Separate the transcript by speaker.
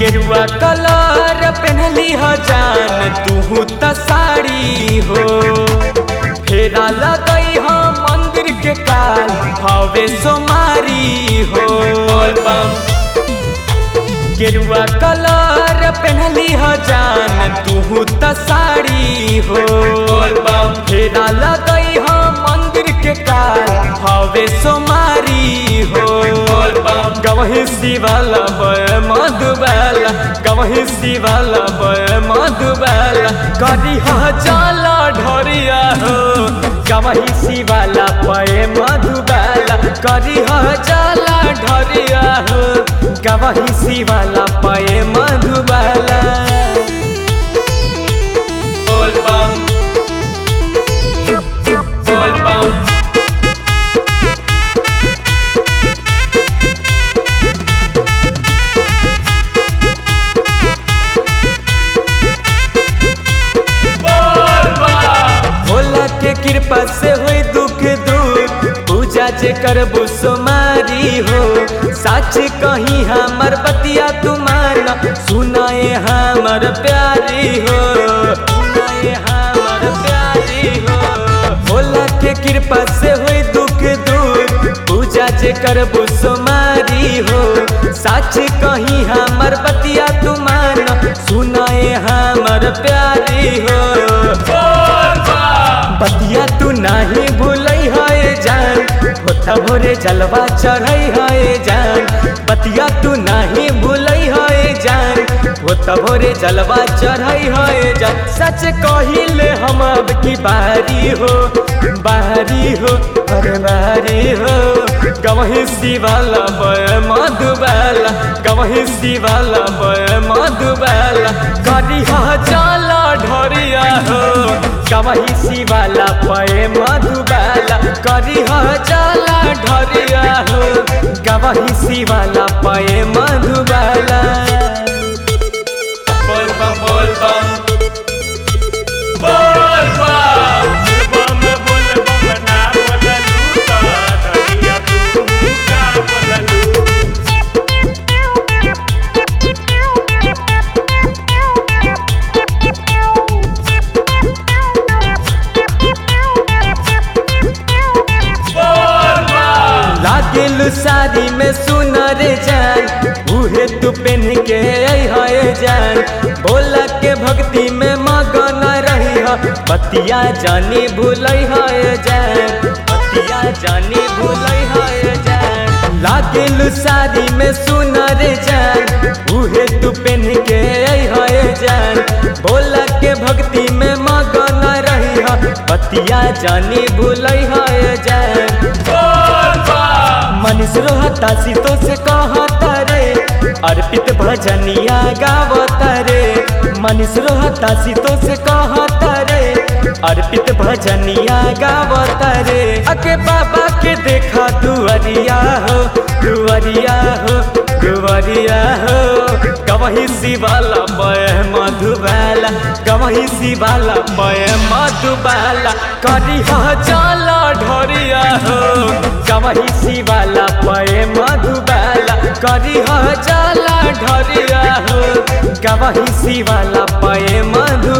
Speaker 1: गेरुआ कलर पहनली ह जान तू त साड़ी हो फेरा लगई ह मंदिर के काल हवे सोमारी हो गेरुआ कलर पहनली ह जान तू त साड़ी हो फेरा लगई ह मंदिर के काल हवे सोमारी हो गवही शिवाला बय मधुबाला गवही शिवाला बय मधुबाला करी ह जाला ढोरिया हो गवही शिवाला बय मधुबाला करी ह जाला ढोरिया हो गवही शिवाला बय मधुबाला बोल बम बोल बम भोला के कृपा से होई दुख दूर पूजा जे करबू सोमारी हो सच कही हमर बतिया तुमान सुनाए हमर प्यारी हो सुनाए हमर प्यारी हो भोला के कृपा से होई दुख दूर पूजा जे करबू सोमारी हो सच कही हमर बतिया तुमान सुनाए हमर प्यारी हो बतिया तू नाही भूलई है जान होता भोरे जलवा चढ़ई है जान बतिया तू नाही भूलई है जान होता भोरे जलवा चढ़ई है जान सच कहिले हम अब की बारी हो बारी हो अरे बारी हो गवही शिवाला बय मधुबाला गवही शिवाला बय मधुबाला करी ह जाला ढोरिया हो गवही शिवाला बय मधुबाला करी ह जाला ढोरिया हो गवही शिवाला बय मधुबाला बोल बम बोल बम बोल बम
Speaker 2: बम बोल बम ना बोललू त दरिया तू का बोललू
Speaker 1: लागेलू साड़ी में सुनर जान उहे तू पहन के है जान बोला के भक्ति में मगन रही है बतिया जानी भूलई है जान बतिया जानी भूलई है जान लागेलू साड़ी में सुनर जान उहे तू पहन के है जान बोला के भक्ति में मगन रही है बतिया जानी भूलई है जान मनीष रोहता सीतो से कहता रे अर्पित भजनिया गावता रे मनीष रोहता सीतो से कहता रे अर्पित भजनिया गावता रे अके बाबा के देखा दुअरिया हो दुअरिया हो दुअरिया हो गवही शिवाला बय मधुबाला गवही शिवाला बय मधुबाला करी ह जाला ढोरिया हो गवही शिवाला बय मधुबाला करी ह जाला ढोरिया हो गवही शिवाला बय मधु